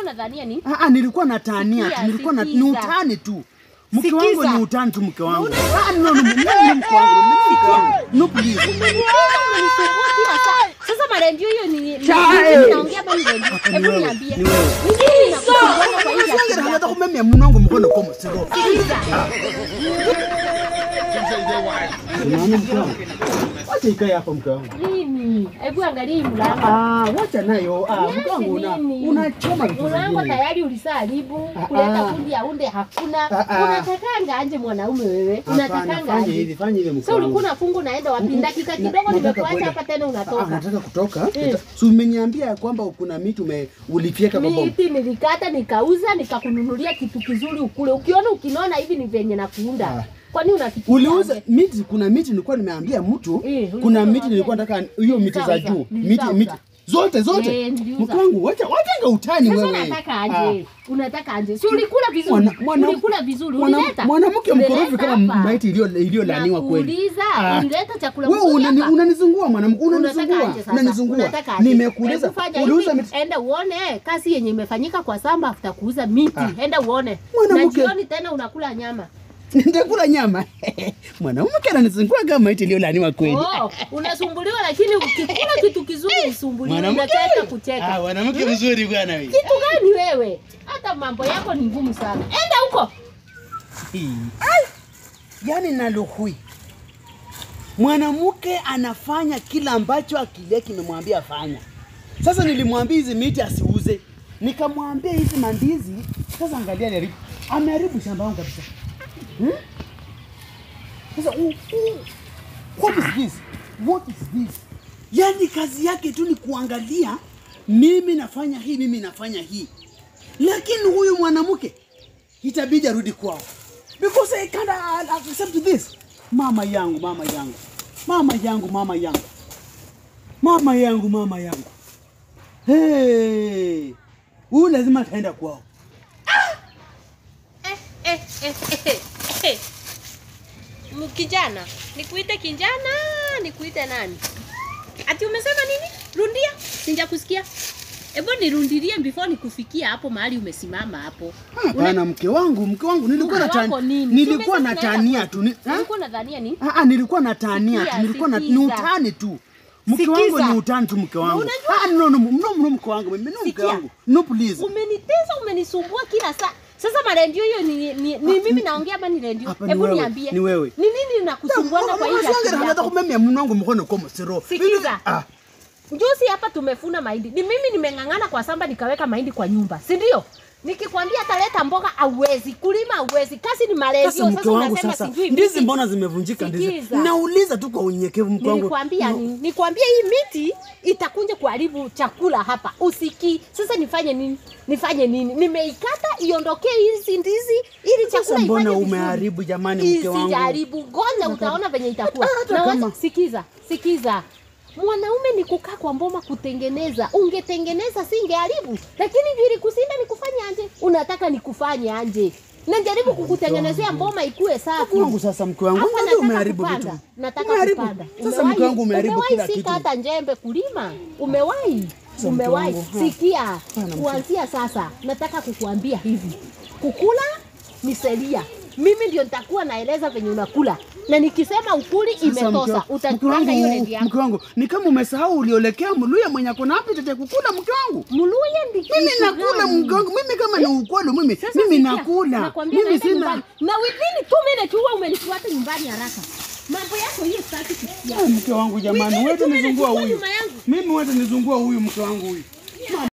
unadhania ni? Ah, ah, nilikuwa natania tu, Sikia, nilikuwa na ni sikiza. utani tu. Mke wangu Sikiza. ni utani tu mke wangu. Ah, no, no, no, mimi ni mke wangu, mimi ni mke wangu. No please. Umenipenda, umenisumbua kila saa. Sasa marendio hiyo ni ni- Chai. ni- naongea bali redio. Hapa ni Hebu wewe, niambie. ni wewe. Ni nini nakusumbua kwa hii Usiongere akili hata yako? kumemia mnangu mkono kwa msiro. Sikiliza. Unaona mke wangu? Wacha ikae hapa mke wangu. Nini? Hebu angalia hii mlango. Ah, wacha nayo. Ah, mke Niache wangu una nini? unachoma vitu Mlango vingine. tayari ulisaharibu, Ah, kuleta ah. fundi aunde hakuna. Ah, ah. Unatakanga anje mwanaume wewe? Hapana, Unatakanga fanya anje? hivi, fanya hivi mke Sasa ulikuwa wangu. unafunga unaenda wapi? Mm, Dakika na- kidogo nataka nimekuacha kwenda. hapa tena Ah, unatoka. nataka kutoka. Eh. Si umeniambia kwamba kuna miti ume ulifyeka kwa bomu. Miti nilikata nikauza nikakununulia kitu kizuri ukule. Ukiona ukinona hivi ni venye nakuunda. Ah. Kwani unafikiria? Uliuza aje? miti, kuna miti nilikuwa nimeambia mtu, Eh, ulikuwa kuna miti unaambia. nilikuwa nataka hiyo miti za Niliuza, juu, miti niliuza. miti zote zote. Eh, niliuza. Mke wangu, wacha wachanga utani Sasa wewe. unataka Ah. aje? Unataka aje? Si ulikula vizuri? Mwana- mwana- ulikula vizuri. mwana- Ulileta? Mwanamke Ulileta mkorofi kama hapa. maiti iliyo iliyolaniwa kweli. Nakuuliza, Ah. ulileta chakula Wewe mzuri unani, hapa? unanizungua mwanamke, Unataka unanizungua, aje sasa? unanizungua. Unataka aje? Nimekuuliza, Hebu fanya uliuza hivi, miti. enda uone kazi yenye imefanyika kwa samba after kuuza miti. Ah. Enda uone. Na Mwanamke- jioni tena unakula nyama. Nitakula nyama. Mwanamke ananizungua kama maiti iliyolaniwa kweli. Oh, unasumbuliwa lakini ukikula kitu kizuri usumbuliwe, Mwanamke- unacheka Ah, kucheka. mwanamke mzuri bwana wewe. Kitu gani wewe? Hata mambo yako ni ngumu sana. Enda huko. Ai! Yaani naluhui. Mwanamke anafanya kila ambacho akili yake imemwambia afanya. Sasa nilimwambia hizi miti asiuze, nikamwambia hizi mandizi. Sasa angalia aliharibu, ameharibu shamba langu kabisa. Hmm? Sasa u, u, what is this? What is this? Yaani kazi yake tu ni kuangalia mimi nafanya hii, mimi nafanya hii, lakini huyu mwanamke itabidi arudi kwao because I can't uh, accept this. Mama yangu, mama yangu, mama yangu, mama yangu, mama yangu, mama yangu. Hey, huyu lazima ataenda kwao. Eh, eh, eh, eh, eh. M- Kijana, nikuite kijana, nikuite nani? Ati umesema nini? Rundia, sijakusikia. Hebu nirundilie before nikufikia hapo mahali umesimama hapo. Hapana, mke wangu, mke wangu, nilikuwa Mke wako natania, nini? nilikuwa Tumesema tunaenda natania kwa- tu. ni- ha? Ulikuwa unadhania nini? Ah, ah, nilikuwa natania tu, Sikia, nilikuwa na ni sikiza. utani tu. Mke Sikiza. wangu ni utani tu, mke wangu. unajua- Ah, no, no, no, no, mke wangu, mimi no, mke Sikia. wangu. No, please. Umenitesa, umenisumbua kila saa. Sasa marendio hiyo ni, ni, ni mimi naongea ama ni rendio? Hapa ni Hebu wewe, niambie. ni wewe. Ni nini nakusumbuana kwa hii akili hata yako? kumemia mnangu mkono kwa msiro. Sikiza. Ah, Juzi hapa tumefuna mahindi. Ni mimi nimeng'ang'ana kwa samba nikaweka mahindi kwa nyumba, si ndio? Nikikwambia ataleta mboga hauwezi, kulima hauwezi, kazi ni marendio. sasa mke Sasa wangu unasema sasa sijui ndizi miti. mbona zimevunjika ndizi? Sikiza. Nauliza tu kwa unyenyekevu mke wangu. Nilikwambia No. nini? Nikwambia hii miti itakunja kuharibu chakula hapa. Usikii. Sasa nifanye nini? Nifanye nini? Nimeikata iondokee hizi ndizi ili Sasa chakula mbona ifanye vizuri. umeharibu jamani mke wangu? Isijaribu, ngoja utaona venye itakuwa. Hata Na kama- wacha, sikiza, sikiza. Mwanaume ni kukaa kwa mboma kutengeneza. Ungetengeneza singeharibu, lakini juu ilikusinda nikufanye anje. Unataka nikufanye anje? Najaribu kukutengenezea mboma ikue safi. Mke wangu sasa mke wangu, Hapa mbona nataka umeharibu kupanda. vitu? Nataka Umeharibu. kupanda. Sasa mke wangu umeharibu umewahi kila sika kitu. hata njembe kulima. Umewahi. Sasa mke Umewahi. wangu, ha. Sikia. Hapana, mke. Kuanzia sasa nataka kukuambia hivi. Kukula ni sheria. Mimi ndio nitakuwa naeleza venye unakula. Na nikisema ukuli Sasa mke imetosa. wa- mke Utapanga hiyo wangu, rendi yako. mke wangu, ni kama umesahau uliolekea Mluya mwenye ako na appetite ya kukula mke wangu. Muluya ndi Mimi kitu nakula gani? mke wangu, mimi kama ni ukweli mimi, Sasa mimi sikia, nakula. nakwambia Mimi naenda sina nyumbani. Na within two minutes huwa umenifuata nyumbani haraka. Mambo yako hiyo sitaki kusikia. Ah, mke wangu jamani, Within wewe two minutes nizungua uko huyu. nyuma yangu. Mimi wewe nizungua huyu mke wangu huyu.